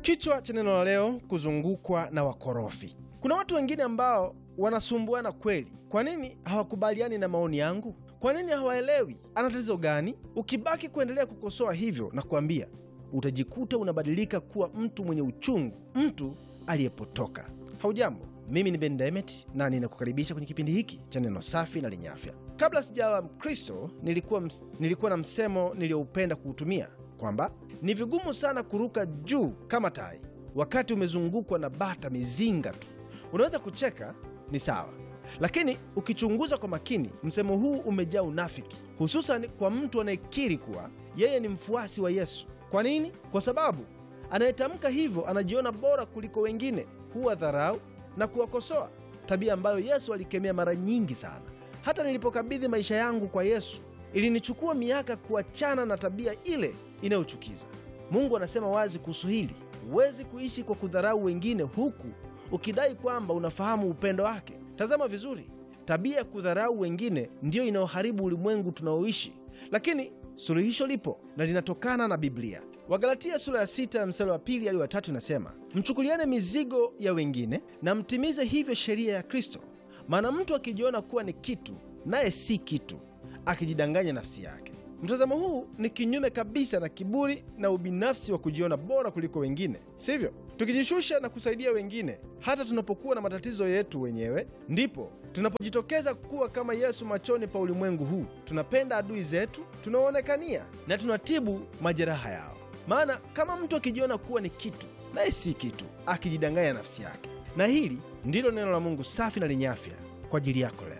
Kichwa cha neno la leo, kuzungukwa na wakorofi. Kuna watu wengine ambao wanasumbuana kweli. Kwa nini hawakubaliani na maoni yangu? Kwa nini hawaelewi ana tatizo gani? Ukibaki kuendelea kukosoa hivyo na kuambia, utajikuta unabadilika kuwa mtu mwenye uchungu, mtu aliyepotoka. Haujambo, mimi ni Ben Demet na ninakukaribisha kwenye kipindi hiki cha neno safi na lenye afya. Kabla sijawa Mkristo nilikuwa, ms- nilikuwa na msemo niliyoupenda kuutumia kwamba ni vigumu sana kuruka juu kama tai wakati umezungukwa na bata mizinga tu. Unaweza kucheka, ni sawa, lakini ukichunguza kwa makini, msemo huu umejaa unafiki, hususan kwa mtu anayekiri kuwa yeye ni mfuasi wa Yesu. Kwa nini? Kwa sababu anayetamka hivyo anajiona bora kuliko wengine, huwa dharau na kuwakosoa, tabia ambayo Yesu alikemea mara nyingi sana. Hata nilipokabidhi maisha yangu kwa Yesu, ilinichukua miaka kuachana na tabia ile inayochukiza. Mungu anasema wazi kuhusu hili: huwezi kuishi kwa kudharau wengine huku ukidai kwamba unafahamu upendo wake. Tazama vizuri, tabia ya kudharau wengine ndiyo inayoharibu ulimwengu tunaoishi, lakini suluhisho lipo na linatokana na Biblia. Wagalatia sura ya sita mstari wa pili hadi wa tatu inasema, mchukuliane mizigo ya wengine na mtimize hivyo sheria ya Kristo. Maana mtu akijiona kuwa ni kitu naye si kitu, akijidanganya nafsi yake. Mtazamo huu ni kinyume kabisa na kiburi na ubinafsi wa kujiona bora kuliko wengine, sivyo? Tukijishusha na kusaidia wengine hata tunapokuwa na matatizo yetu wenyewe, ndipo tunapojitokeza kuwa kama Yesu machoni pa ulimwengu huu. Tunapenda adui zetu, tunawaonekania na tunatibu majeraha yao. Maana kama mtu akijiona kuwa ni kitu naye si kitu, akijidanganya nafsi yake. Na hili ndilo neno la Mungu safi na lenye afya kwa ajili yako leo.